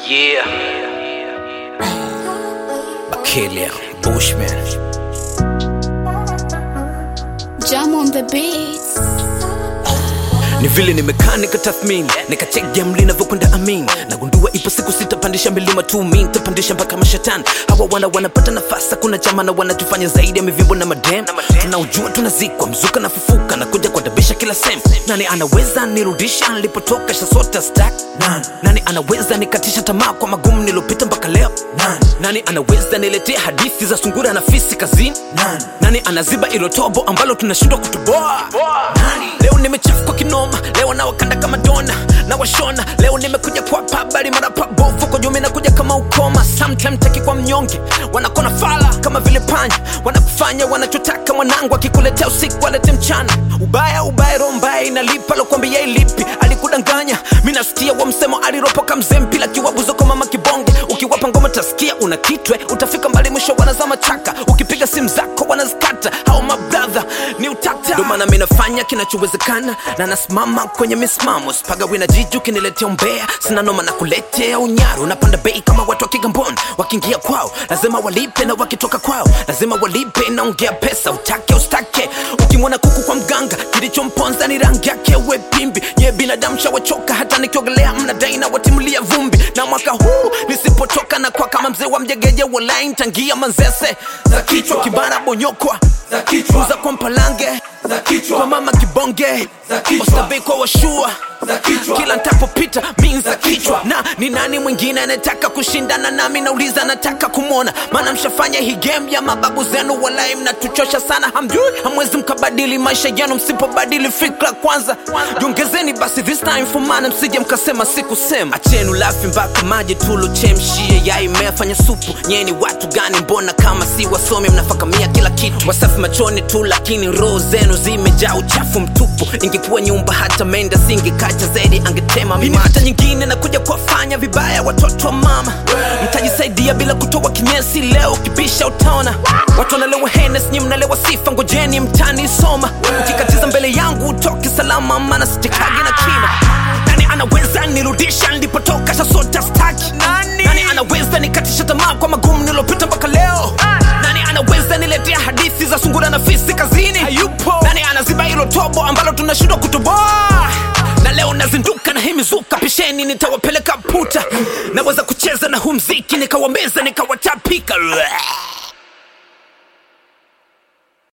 Yeah. Bakelia, Bushman. Jam on the beats. Ni vile nimekaa nikatathmini nikachek game linavyokwenda amin nagundua ipo siku sitapandisha milima tu mi nitapandisha mpaka mashetani hawa wana wanapata nafasi kuna chama na wanatufanya zaidi ya mivimbo na madem tunaujua tunazikwa mzuka na fufuka na kuja kuadabisha kila sem nani anaweza nirudisha nilipotoka shasota stack nani, nani anaweza nikatisha tamaa kwa magumu nilopita mpaka leo nani, nani anaweza niletea hadithi za sungura na fisi kazini nani, nani anaziba ilo tobo ambalo tunashindwa kutoboa nani? leo nimechafuka kinoma leo nawakanda kama dona na washona leo nimekuja kwa pabali mara pabofu kwa jumi nakuja kama ukoma sometime taki kwa mnyonge wanakona fala kama vile panya wanakufanya wanachotaka mwanangu akikuletea usiku walete mchana ubaya ubaya roho mbaya inalipa lokwambia ilipi alikudanganya mi nasikia wa msemo aliropoka mzee mpila kiwabuzo mama kibonge ukiwapa ngoma tasikia una kitwe utafika mbali mwisho wanazama chaka ukipiga simu zako wanazikata hao mabradha ni utata ndo maana mi nafanya kinachowezekana na nasimama kwenye misimamo spaga wina jiju kiniletea umbea sina noma na kuletea unyaru napanda bei kama watu wa kigamboni wakiingia kwao lazima walipe na wakitoka kwao lazima walipe naongea pesa utake ustake ukimwona kuku kwa mganga kilichomponza ni rangi yake we pimbi nye binadamu shawachoka hata nikiogelea mnadai na watimulia vumbi na mwaka huu nisipotoka na kwa kama mzee wa mjegeje walai ntangia manzese za kichwa kibara bonyokwa za kichwa za kwa mpalange za kichwa kwa mama kibonge Za kichwa. ostabei kwa washua za kichwa kila ntapopita min za Za kichwa. kichwa na ni nani mwingine anataka kushindana nami nauliza nataka kumwona maana mshafanya hii game ya mababu zenu walai mnatuchosha sana hamjui hamwezi mkabadili maisha yenu msipobadili fikra kwanza jiongezeni basi this time for maana msije mkasema sikusema achenu lafi mpaka maji tulochemshie yai mmefanya supu nyeni watu gani mbona kama si wasomi mnafakamia kila kitu wasafi machoni tu lakini roho zenu zimejaa uchafu mtupu ingekuwa nyumba hata menda singekacha zaidi angetema mimi hata nyingine na kuja kuwafanya vibaya watoto wa mama mtajisaidia bila kutoa kinyesi leo kibisha utaona watu wanalewa henes nyi mnalewa sifa ngojeni mtani soma ukikatiza mbele yangu utoke salama maana sitekagi na kima nani anaweza nirudisha nilipotoka shasota staki nani? nani anaweza nikatisha tamaa kwa magumu nilopita mpaka leo nani anaweza niletea hadithi za sungura na fisi kazini hayupo nani anaziba hilo tobo ambalo tunashindwa kutoboa na leo nazinduka na hii mizuka pisheni nitawapeleka puta naweza kucheza na huu mziki nikawameza nikawatapika